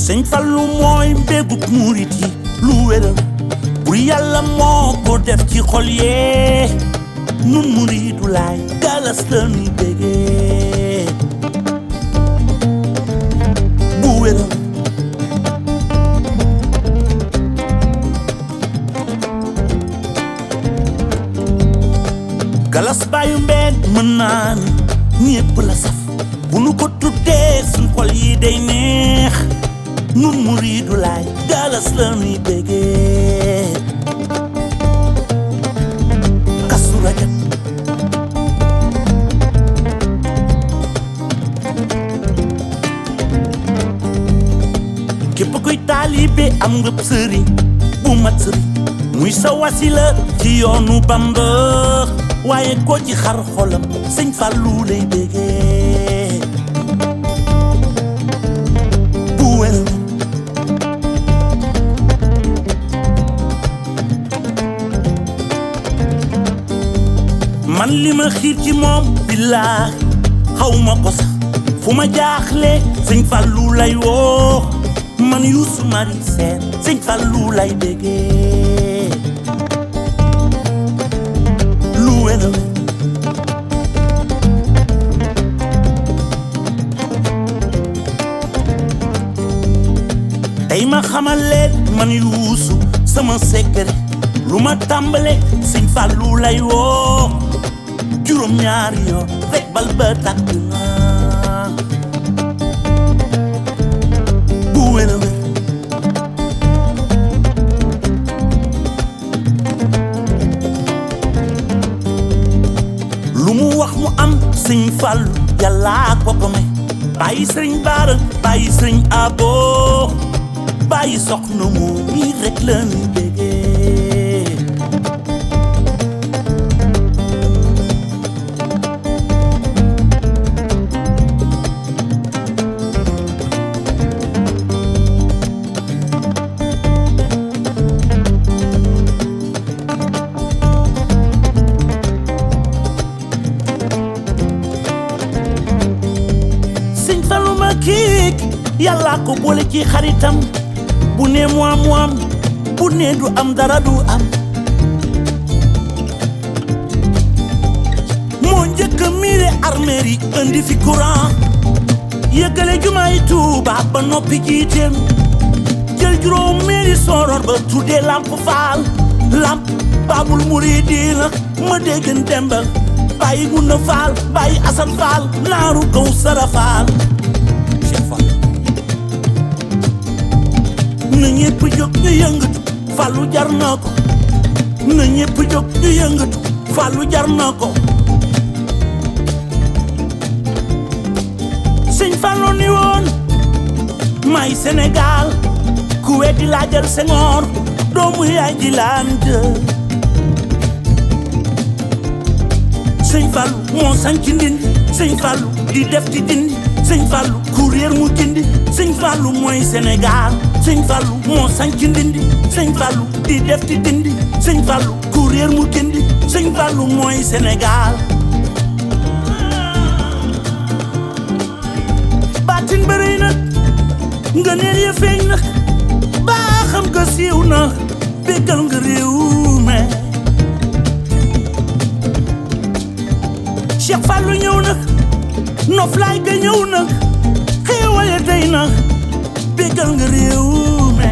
sëñ Fallu mooy mbégub murit yi lu wéral bur yàlla moo ko def ci xol yee nun muridu laay galas la nuy bégee bu wéral galas bàyyu mbeen mën naa ni ñépp la saf bu nu ko tuddee suñ xol yi day neex nun muridu laay galas la nuy bégee kasu rajab képp kuy taalibe am nga sëriñ bu mat sëriñ muy sa wasila ci yoonu Bamba waaye ko ci xar xolam sëñ Fallu lay bégee bu wér man li ma xiir ci moom billaahi xaw ma ko sax fu ma jaaxle sëñ Fallu lay woo man Youssou Mari Sène sëñ Fallu lay bégee lu wér a wér tey ma xamal leen man Youssou sama secret lu ma tàmbale sëñ Fallu lay woo juróom ñaari yoon rek bal ba tàkk na bu wér a wér lu mu wax mu am sëñ Fallu yàllaa ko ko may bàyyi sëriñ Baara bàyyi sëriñ Abo bàyyi soxna moo nii rek la ñu bégee sëñ Fallu ma kiik yàllaa ko boole ci xaritam bu ne mu am mu am bu ne du am dara du am moo njëkk a miire armeer yi indi fi courant yëggale jumaay Tuuba ba noppi jiiteem jël juróom meeri soror ba tuddee lamp faal lamp baabul muridiina ma déggan demba bàyyi gunna faal bàyyi asan faal naaru kaw sara faal Cheikh Fall na ñépp jóg ñu yëngatu Fallu jar na ko na ñépp jóg ñu yëngatu Fallu jar na ko sëñ Fallu ni woon may Sénégal ku weddi laajal Senghor doomu yaay ji laan jë sëñ Fallu moo sañ ci ndindi sëñ Fallu di def ci dindi sëñ Fallu ku réer mu gindi sëñ Fallu mooy Sénégal sëñ Fallu moo sañ ci ndindi sëñ Fallu di def ci dindi sëñ Fallu ku réer mu gindi sëñ Fallu mooy Sénégal baatin bëri na nga neel ya feeñ na baa xam nga siiw na béggal nga réew me Cheikh Fallu ñëw na noflaay ga ñëw na xéewale day na béggal nga réew me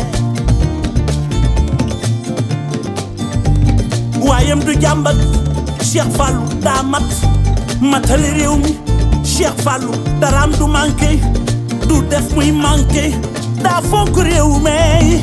waayam du jàmbat Cheikh Fallu daa mat matali réew mi Cheikh Fallu daraam du manqué du def muy manqué daa fonk réew mi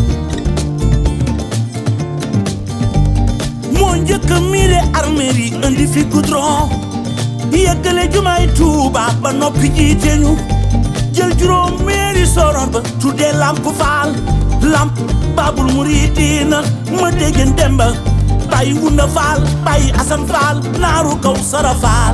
moo njëkk a miire armeer yi indi fi goudron yëggale jumaay Tuuba ba noppi jiite ñu jël juróom meeri soroon ba tuddee lamp faal lamp baabul muridiina ma déggen demba bàyyi wunda faal bàyyi asan faal naaru kaw sara faal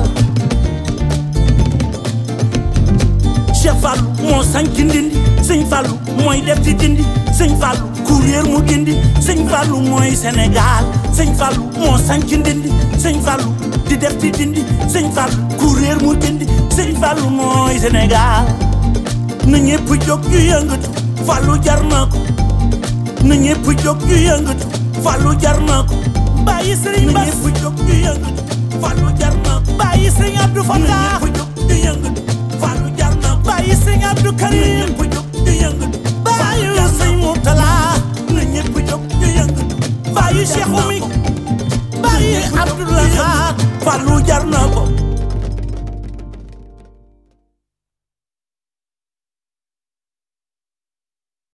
Cheikh Fallu moo sañ ci ndindi sëñ Fallu mooy def ci dindi sëñ Fallu ku réer mu gindi sëñ Fallu mooy Sénégal sëñ Fallu moo sañ ci ndindi sëñ Fallu di def ci dindi sëñ Fallu ku réer mu gindi sëñ Fallu mooy Sénégal na ñépp jóg ñu yëngatu Fallou jar na ko na ñëpp jóg ñu yëngatu Fallou jar na ko bàyyi Serigne na Bass ñëpp jóg ñu yëngatu Fallou jar na ko bàyyi Serigne Abdou na Fatah ñëpp jóg ñu yëngatu Fallou jar na ko bàyyi Serigne Abdou na Karim ñëpp jóg ñu yëngatu bàyyi Fallou jar na Serigne ko Mourtala na ñëpp jóg ñu yëngatu bàyyi Fallou jar Cheikh na Oumy ko. bàyyi Abdoulaye Khat Fallou jar na ko